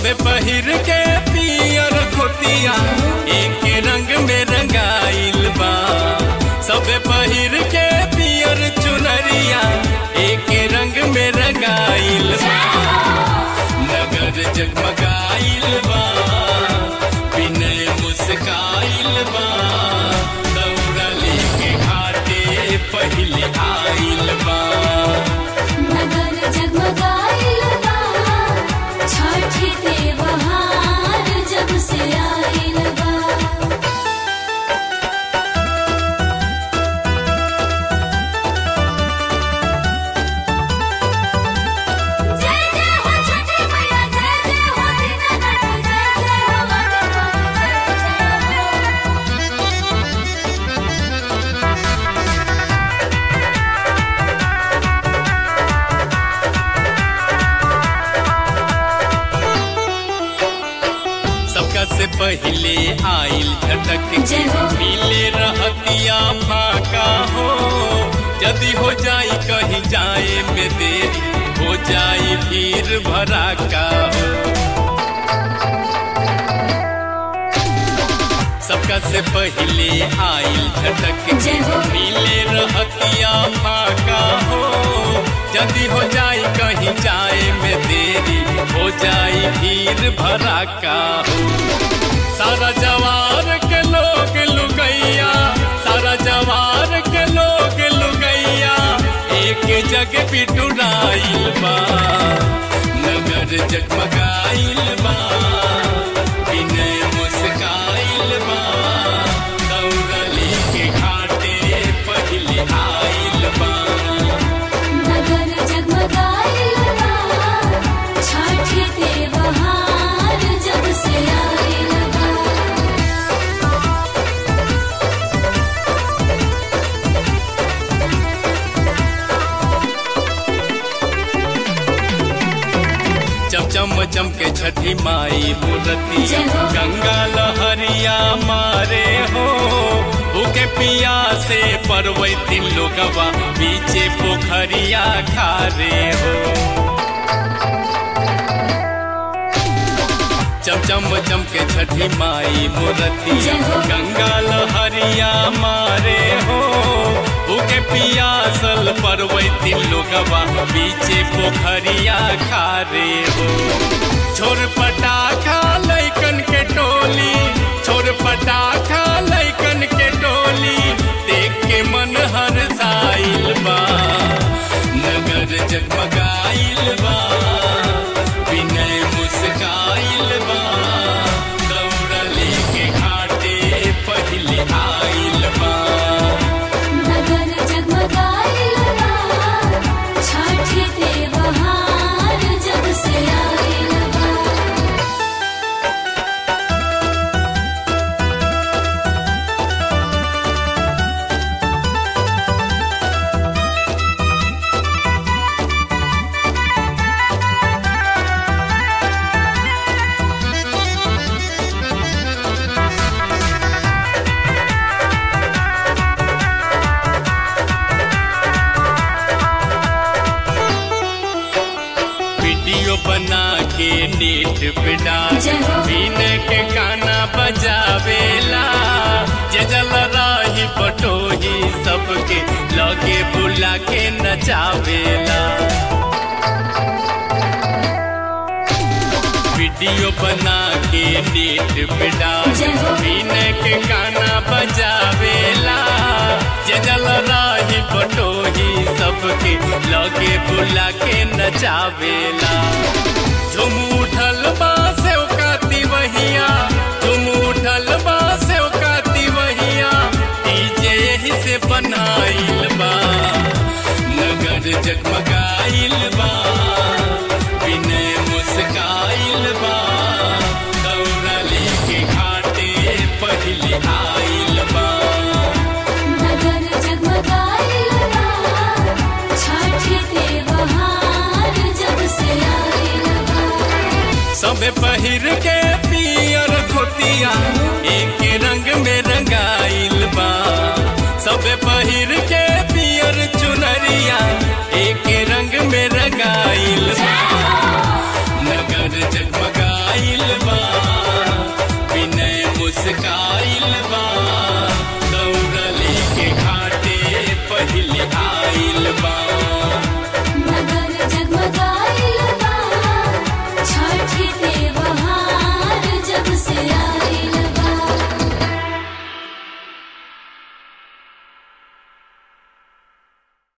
सबे पहिर के पियर धोतिया एक रंग में रंगाइल बा सबे पहिर के पियर चुनरिया एक रंग में रंगाइल बा नगर जगमगाइल बा विनय मुस्काइल बा दौड़ा लेके घाटे पहले आइल बा नगर जगमगाइल बा छठी त्योहार जब से आइल बा जय जय हो छठी मैया जय जय हो दीनानाथ जय जय हो वाणी जय जय हो सबका से पहले आइल झटक के जय हो। मिले रहतिया फाका हो यदि हो जाई कहीं जाए में देरी हो जाई भीड़ भराका हो सबका से पहले आइल झटक के जय हो। मिले रहतिया फाका हो यदि हो जाई कहीं जाए में देरी हो जाई भीड़ भराका हो सारा जवार के लोग लुगैया सारा जवार के लोग लुगैया एक जग बिटुराइल बा नगर जगमगाइल बा विनय मुस्काइल बा दौड़ली के घाटे पहले आइल बा नगर जगमगाइल बा छठी त्योहार जब से आइल बा चमचम चमके छठी माई मूर्ति जय हो। गंगा लहरिया मारे हो भूखे पिया से परवै तीन लोगवा पीछे पोखरिया खारे हो चमचम चमके छठी माई मूर्ति जय हो। गंगा लहरिया मारे हो भूखे पियासल परवै तीन लोगवा पीछे पोखरिया खारे हो छोर पटाखा लैकन के टोली छोर पटाखा लैकन के टोली देख के मन हर साइल बा नगर जगमगाइल बा विनय मुस्काइल बा दौड़ले के घाटे पहले आइल बा नगर जगमगाइल बा छठी त्योहार जब से आइल बा वीडियो बना के नेट पे डाल जय हो। बिन के गाना बजावेला जे जल राही पटोही सबके लगे बुला के नचावेला वीडियो बना के नेट पे डाल जय हो। बिन के गाना बजावेला जे जल राही पटोही सबके लगे बुला के नचावेला झुम उठल बा से काती वहिया झुम उठल बा से काती वहिया डीजे यही से बनाइल बा नगर जगमगाइल बा विनय मुस्काइल बा दौड़ले के घाटे पहले आइल बा नगर जगमगाइल बा छठी त्योहार जब से आइल बा सबे पहिर के पियर धोतिया एक रंग में रंगाइल बा सबे पहिर के पियर चुनरिया एक रंग में रंगाइल बा